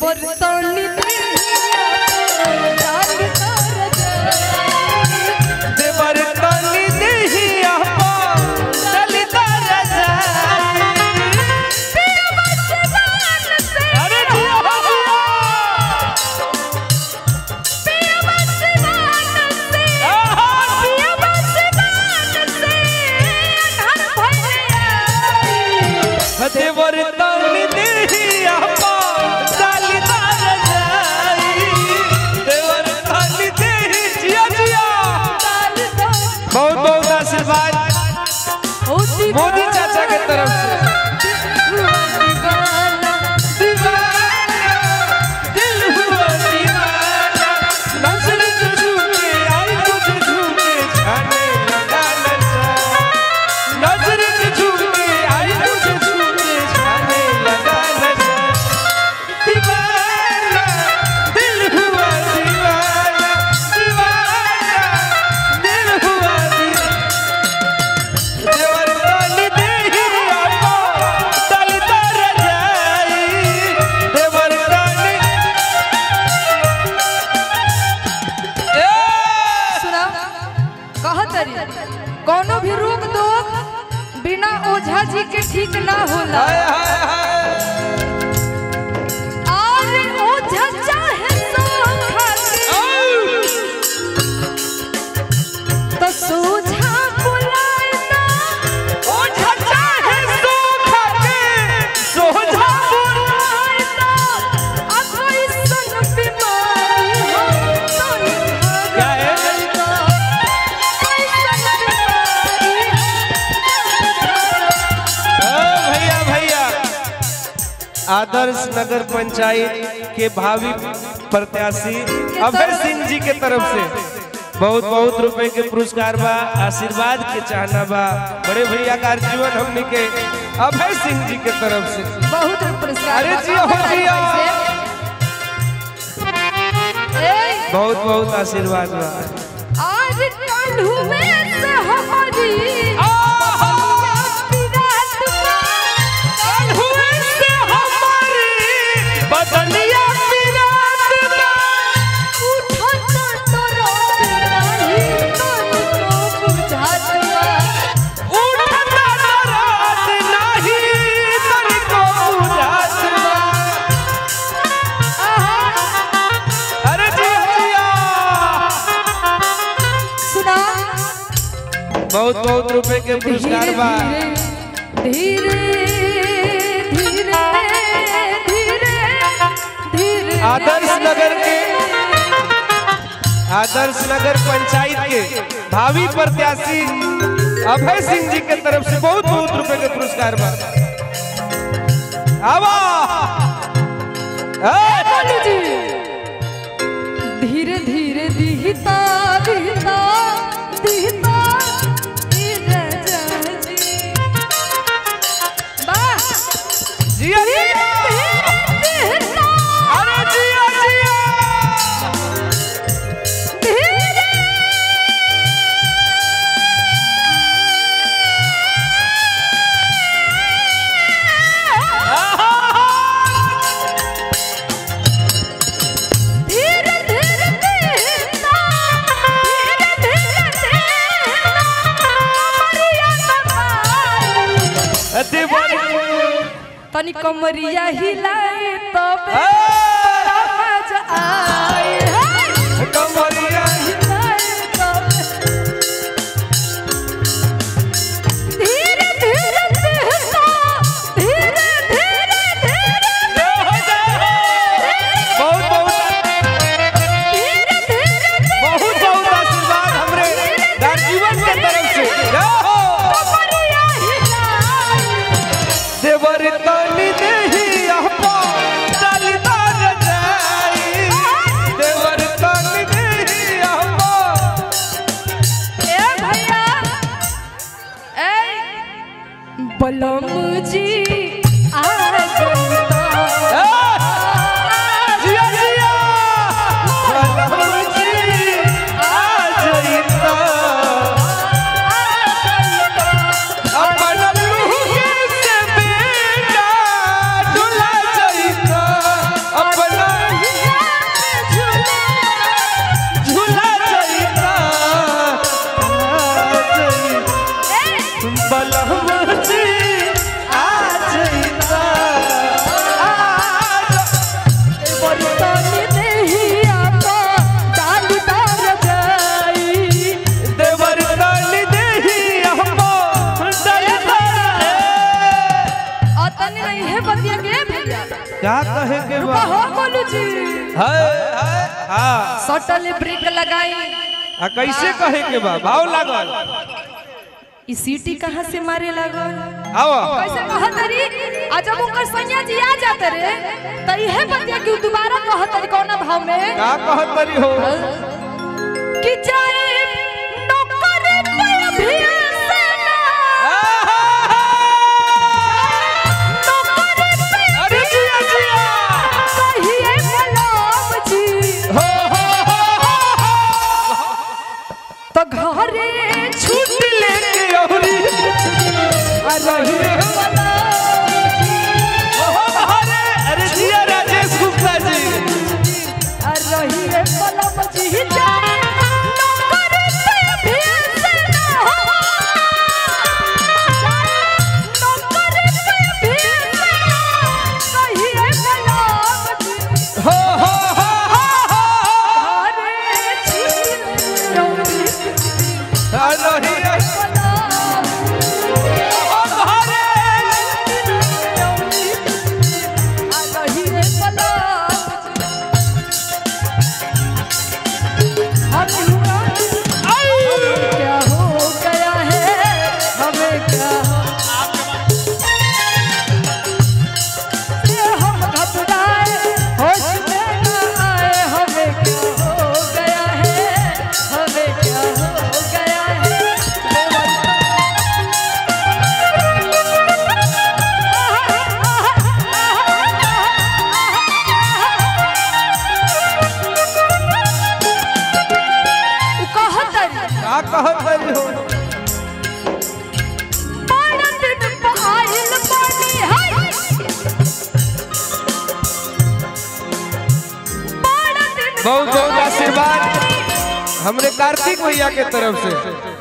देवर तनी डाल कर देवर तनी देहिया पा चलिता रजाई अरे जिया देवर तनी देहिया पा चलिता रजाई देवर तनी देहि जिया जिया बहुत बहुत आशीर्वाद मोदी चाचा के तरफ से दिल हुआ दीवाना नजर से झूमे आई तुझे झूमे जाने लगा नशा नजर से झूमे आई तुझे झूमे जाने लगा नशा दीवाना दिल हुआ दीवाना दीवाना दिल हुआ दीवाना देवर रानी देही आपा चलता रजाई देवर रानी ए सुना कहतरी कोनो भी रोग दोग बिना ओझा जी के ठीक ना होला हाय हाय हाय और ओझा चाहे सो खाती तो सोझा बुलाए ओ छचा है सोखा के सोझा बुलाए अब ऐसन बीमारी हो तो क्या है? ओ भैया भैया आदर्श नगर पंचायत के भावी प्रत्याशी अभय सिंह जी के तरफ से बहुत बहुत रुपए के पुरस्कार बा आशीर्वाद के चाहना बा बड़े भैया का जीवन हमने के अभय सिंह जी के तरफ से बहुत पुरस्कार अरे बा। जिया हो जिया। ए, बहुत बहुत आशीर्वाद बा आज काल्हू में से हमारी बदनिया उठता नाराज नहीं तनिको उदास बा अरे जिया जिया बहुत बहुत रुपए के पुरस्कार बा धीरे धीरे धीरे धीरे आदर्श नगर के आदर्श नगर पंचायत के भावी प्रत्याशी अभय सिंह जी के तरफ से बहुत बहुत रुपए के पुरस्कार बा आवा ए! बोलू जी धीरे धीरे दिहता दिहता दिहता धीरे जी वाह जिया जिया दिहता अरे जिया जिया धीरे धीरे धीरे दिहता धीरे धीरे दिहता मरिया कमाई देवर तनी कमरिया हिलाए तब ए! बड़ा मजा आए हे! कमरिया हिलाए तब। धीरे धीरे दिहता, धीरे धीरे धीरे बहुत बहुत धीरे धीरे बहुत बहुत आशीर्वाद हमरे जीवन के तरफ से जय हो कमरिया हिलाए देवर तनी देही अपा डालीदार जाई देवर तनी देही अपा ए भैया ए बलम जी आ जइता जिया जिया बलम जी आ जइता अपन रूह से बेटा डुला जइता अपना का कहे के बा कहो बोलू जी हाय हाय हाँ सटल ब्रेक लगाई आ कैसे कहे के बा भाव लागल ई सीटी कहाँ से मारे लागल आओ कैसे कहत री आ जब उनकर सैया जी आ जाते रे त इहे बतिया कि उ दोबारा कहत री कौन भाव में का कहत तरी हो कि जाए नौकर पर भी से नौकर पे अरे जिया जिया कहिए गुलाम जी हो हो हो तो घरे छूट लेके औरी आ रही अरे अरे जिया राजेश गुप्ता जी आ रही है पलम जी जाए नौकर पे भी से ना हो नौकर पे भी से ना कहिए गुलाम जी हो हो हो हो घरे छूट अरे क्या हो गया है हमें क्या ये हम घबराए होश में न आए हमें क्या हो गया है हमें क्या हो गया है उ कहत रही का कहत तरी हो बड़ा दिन पे आइल पानी है बड़ा दिन बहुत बहुत आशीर्वाद हमरे कार्तिक भैया के तरफ से